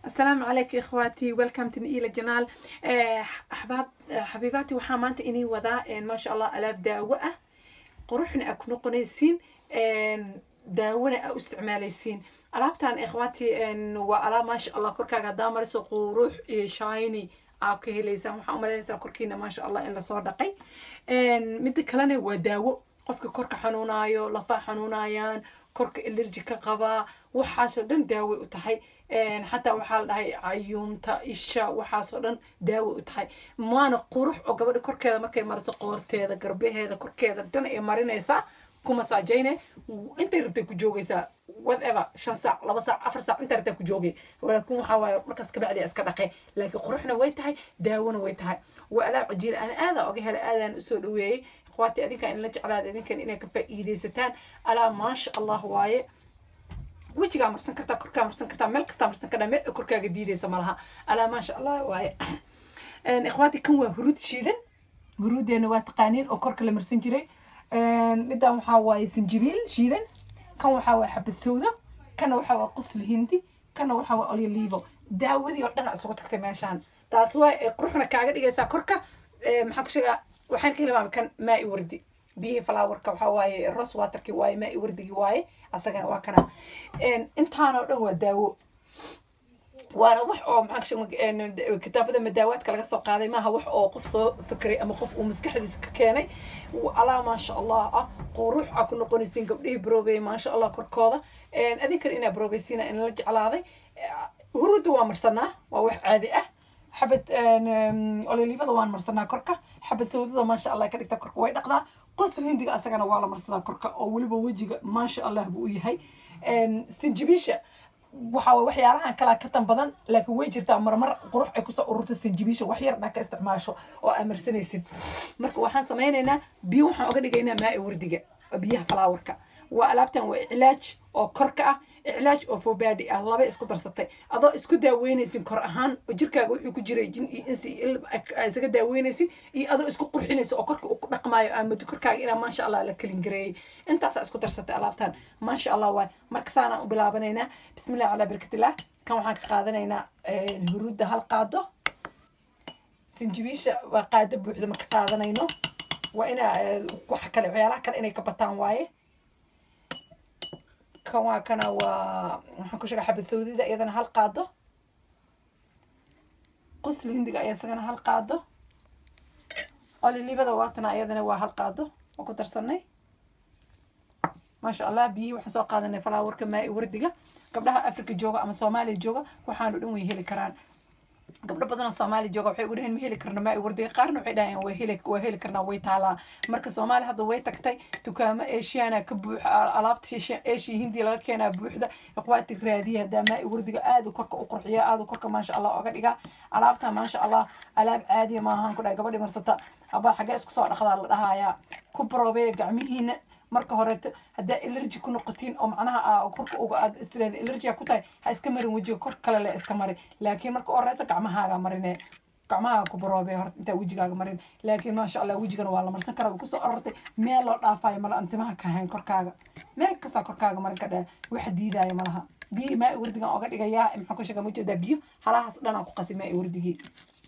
السلام عليكم اخواتي ويلكم تو الى جنال احباب حبيباتي waxaa maanta inii wadaa ما شاء الله alaab daawo ah quruxna aa ku noqonaysiin daawona aa u isticmaalaysiin alaabtan ikhwaati waa alaab maasha allah korkaaga haddaa mariso qurux iyo shiny aa ka helaysaan waxaa umalaynaysaa korkiina maasha allah in lasoo dhaqay midda kalena waa daawo qofka korka xanuunaayo lafaa xanuunayaan korka allergy ka qabaa waxaasoo dhan daaway u tahay xataa waxaa la dhahay cayuumta isha waxaasoo dhan daaway u tahay maana qurux oo gabadha korkeeda markay mariso qoorteeda garbaheeda korkeeda dhan ay marinaysaa ku masaajayne intay rabtay ku joogaysaa whatever shan saac laba saac afar saac intay rabtay ku joogay laakiin waxaa waaye markaas kabacdi iska dhaqay laakiin quruxna way tahay daawona way tahay waa alaab cajiila ana aadaa oga helay aadaan usoo dhaweeyey اخواتي ادinkan in la jeclaada idinkan inay ka faa'iidaysataan alaa maasha allah waaye wejigaa marsan kartaa korkaa marsan kartaa meel kastaa marsan kartaa meel korkaaga diidaysa malaha alaa maasha allah waaye ikhwaati kan waa huruud shiidan huruudeena waa taqaaniin oo korka la marsan jiray midan waxaa waaye sinjibiil shiidan kan waxaa waaye xabad sawda kana waxaa waa qusli hindi kana waxaa waa olyolivo daawadii oo dhan isugu tagtay meeshaan taas waa quruxna kaaga dhigaysaa korka maxaa ku sheegaa waxaan ka hilmaamay kan maa i wardi biyihii falaawarka waxaa waaye ros waterki waaye maa i wardigii waaye asagana waa kana intaanoo dhan waa daawo waana wax oo maxaa kitaabada madaawaadka laga soo qaaday maaha wax oo qof soo fikray ama qof uu maskaxdiisa ka keenay alaa maasha allah ah qurux aa ku noqonaysiin gabdhihii broobey maasha allah korkooda adinkan inaa broobeysiina in la jeclaaday huruudda waa marsanaa waa wax caadi ah xabad ololivada waan marsanaa korka xabad sawdada maasha allah ka dhigta korka way dhaqdaa qosl hindiga asagana waa la marsadaa korka oo weliba wejiga maasha allah buu u yahay sinjibiisha waxa waxyaalahan kalaa ka tan badan laakiin way jirtaa marmar qurux ay kusoo ururta sinjibiisha wax yar dhaa ka isticmaasho oo aa marsanaysid marka waxaan samaynaynaa biyo waxaan oga dhigaynaa maa wardiga biyaha falaawarka waa alaabtan waa iclaaj oo korka ah iclaaj oo fobaadi ah laba isku darsatay adoo isku daaweynaysin kor ahaan oo jirkaaga wuxuu ku jiray jin iyo insi isaga daaweynaysin iyo adoo isku qurxinaysa oo korka uu ku dhaqmaayo aamado korkaaga inaa maasha allah la kelin gareeyey intaasaa isku darsatay alaabtan maasha allah waay marka saanaan u bilaabanaynaa bismillah calaa barakatillah kan waxaan ka qaadanaynaa huruudda hal qaado sinjibiisha waa qaado buuxda marka qaadanayno waa inaa wax kale waxyaalaha kale inay ka bataan waaye kan waa kana waa waxaan ku sheega xabad sawdida iyadana hal qaado qusli hindiga ayaa isagana hal qaado olilibada waatana iyadana waa hal qaado oo ku darsanay maasha allah biyihii waxaan soo qaadanay falaawarka maa wardiga gabdhaha africa jooga ama soomaaliya jooga waxaanu dhan way heli karaan gabdho badan oo soomaali jooga waxay ugu dhaheen ma heli karno maa wardiga qaarna waxay dhaheen waa heli waa heli karnaa way taalaa marka soomaali hadda way tagtay dukaamo asiana ka buuxa alaabta asia hindi laga keenaa buuxda ikhwaati raadiya haddaa maa wardiga aada korka u qurxiya aada korka maasha allah oga dhiga alaabta maasha allah alaab caadiya maahan ku dhahay gabadhi marsata abaa xagee isku soo dhaqdaa la dhahayaa ku baroobeeya gacmihiina marka horeeto haddaa allergy ku noqotiin oo macnaha korka uga aad isleeda allergy ku tahay ha iska marin wejiga kor kale le iska mari laakiin marka horeysa gacmahaaga marine gacmahaaga ku baroobe horta intaa wejigaaga marin laakiin maasha allah wejigana waa la marsan karaa way kusoo orortay meel loo dhaafayo mala antimaha ka hayn korkaaga meel kastaa korkaaga marin ka dhaa wax diidaayo malaha biyo maa wardigan oga dhigayaa maxaa ku sheega ma jeedaa biyo halahaas dhanaan ku qasi maa wardigii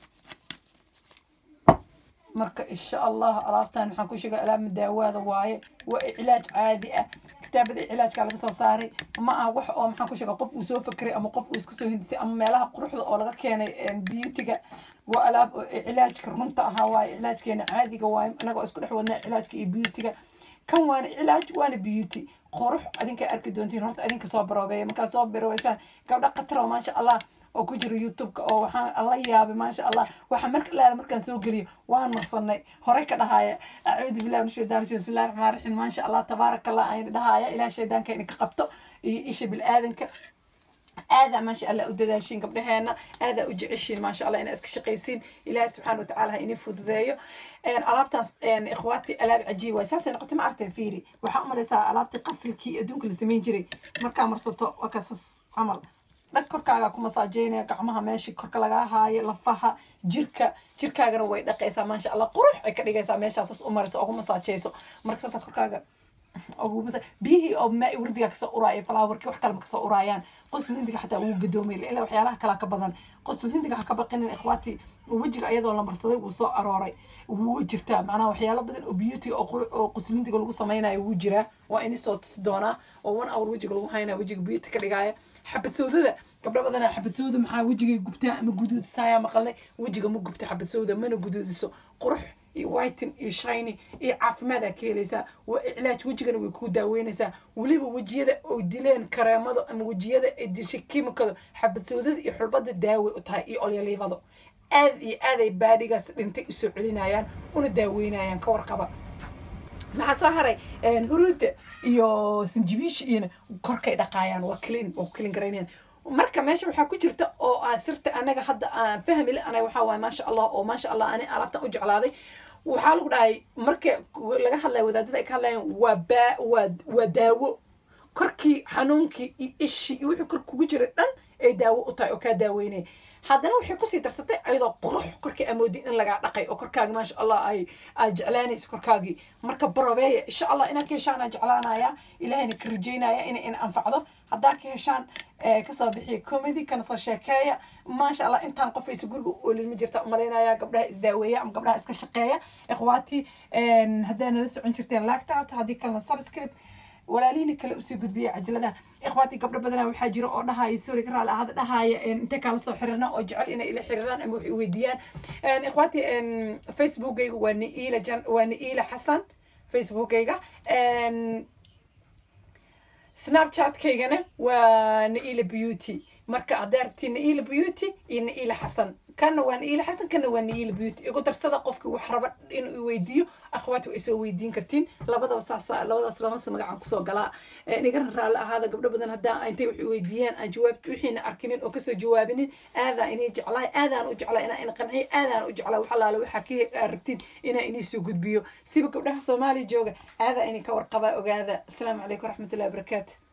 marka insha allah alaabtan waxaan ku sheegay alaab madaawaada waaye waa iclaaj caadi ah kitaabada iclaajka laga soo saaray ma aha wax oo maxaan ku sheega qof uu soo fakeray ama qof uu iska soo hindisay ama meelaha quruxda oo laga keenay beautyga waa alaab iclaajka runta ahaa waaye iclaajkeena caadiga waaye anagoo isku dhex wadnaa iclaajka iyo beautyga kan waana iclaaj waana beauty qurux adinka arki doontiin horta adinka soo baroobeeya markaa soo baroobeysaan gabdha qatar oo maasha allah oo ku jira youtube-ka oo waxaan la yaabay maasha allah waxaa marka laada markaan soo geliyo waan marsanay horey ka dhahaya acuudu billahi min shaytaan rajim bismillahi raxmaan raxiim maasha allah tabaaraka allah ayna dhahaya ilaah shaydaanka idinka qabto iyo isha bil-aadanka aadaa maasha allah u dadaashiin gabdhaheena aadaa u jeceshiin maasha allah inaa iska shaqaysiin ilaahi subxaana watacaala ha inii fududeeyo alaabtaas ikhwaati alaab cajiib waay saasay noqotay ma arteen fiiri waxaa umalaysaa alaabtii qasilkii adduunka la samayn jiray markaa marsato waa kaasas camal dhag korkaaga ku masaajeynaya gacmaha meeshii korka lagaa haayo lafaha jirka jirkaagana way dhaqaysaa maasha allah qurux ay ka dhigaysaa meeshaasas u maraysa ugu masaajeyso marka saasa korkaaga biyihii oo maa wardiga kasoo uraaya falaawarkii wax kalema kasoo uraayaan qosl hindiga xataa wuu gadoomay ilaa waxyaalaha kalaa ka badan qosl hindiga ha ka baqinin ikhwaati wejiga iyadoo la marsaday wuu soo arooray wuu jirtaa macnaha waxyaalo badan oo beauty oo qosl hindiga lagu samaynayo wuu jiraa waa ini soo tusi doonaa oo one hour wejiga lagu haynaya wejiga beauty ka dhigaaya xabad sawdada gabdho badanaa xabad sawda maxaa wejigay gubtaa ama guduudisaaya maqalnay wejiga ma gubta xabad sawda mana guduudiso qurux iyo whiten iyo shiny iyo caafimaadaa ka helaysaa waa iclaaj wejigana way ku daaweynaysaa weliba wejiyada oo dileen kareemado ama wejiyada ay dishay kimikado xabad sawdada iyo xulbada daaway u tahay iyo olyaliivado aad iyo aaday baadhigaas dhintay usoo celinayaan una daaweynayaan ka warqaba maxaa soo haray huruudda iyo sinjibiisha iyona korkay dhaqaayaan waa clean waa clean garaynayaan marka meesha waxaa ku jirta oo aan sirta anaga hadda aan fahmi la anay waxaa waaye maasha allah oo maasha allah ani alaabtan u jeclaaday waxaa lagu dhahay marka laga hadlaya wadaadada ay ka hadlayaan waa baa waa waa daawo korkii xanuunkii iyo ishii iyo wixii kor kugu jira dhan ay daawo u tahay oo kaa daaweynaya haddana waxay kusii darsatay ayadoo qurux korkii amoodi in lagaa dhaqay oo korkaagi maasha allah ay aad jeclaanayso korkaagii marka barobeeya insha allah inaad ka heshaan aan jeclaanaya ilahayna ka rajaynaya inay in anfacdo haddaa ka heshaan kasoo bixiya comedy kana soo sheekeeya maasha allah intaan qofaysa guriga u olin ma jirta umalaynaya gabdhaha isdaaweeya ama gabdhaha iska shaqeeya ikhwaati haddaa nala socon jirteen lactout haddii kalena subscribe walaalihiina kale usii gudbiyay cajaladaha ikhwaati gabdho badanaa waxaa jira oo dhahaya sorry ka raali ahaada dhahaya intay kala soo xiriirna oo jecel inay ila xiriiraan ama waxay weydiiyaan ikhwaati facebookayga waa niila jan waa niila xasan facebookayga snapchatkaygana waa naila beauty marka hadday aragtiin naila beauty iyo naila xasan kana waa naila xasan kana waa naila beauty igu darsada qofkii wax raba inuu weydiiyo akhwaati way soo weydiin kartiin labadaba saasa labadaas labasa magacaan kusoo galaa inigana raalli ahaada gabdho badan haddaa intay wax weydiiyaan aan jawaab wixiina arkinin oo kasoo jawaabinin aadaa inay jeclaay aadaan u jeclaa inaa ina qanciyo aadaan u jeclaa wax allaale waxaa ka aragtiin inaa inii soo gudbiyo siba gabdhaha soomaaliya jooga aadaa inay ka warqabaa ogaada asalaamu calaykum waraxmatullahi wabarakaatu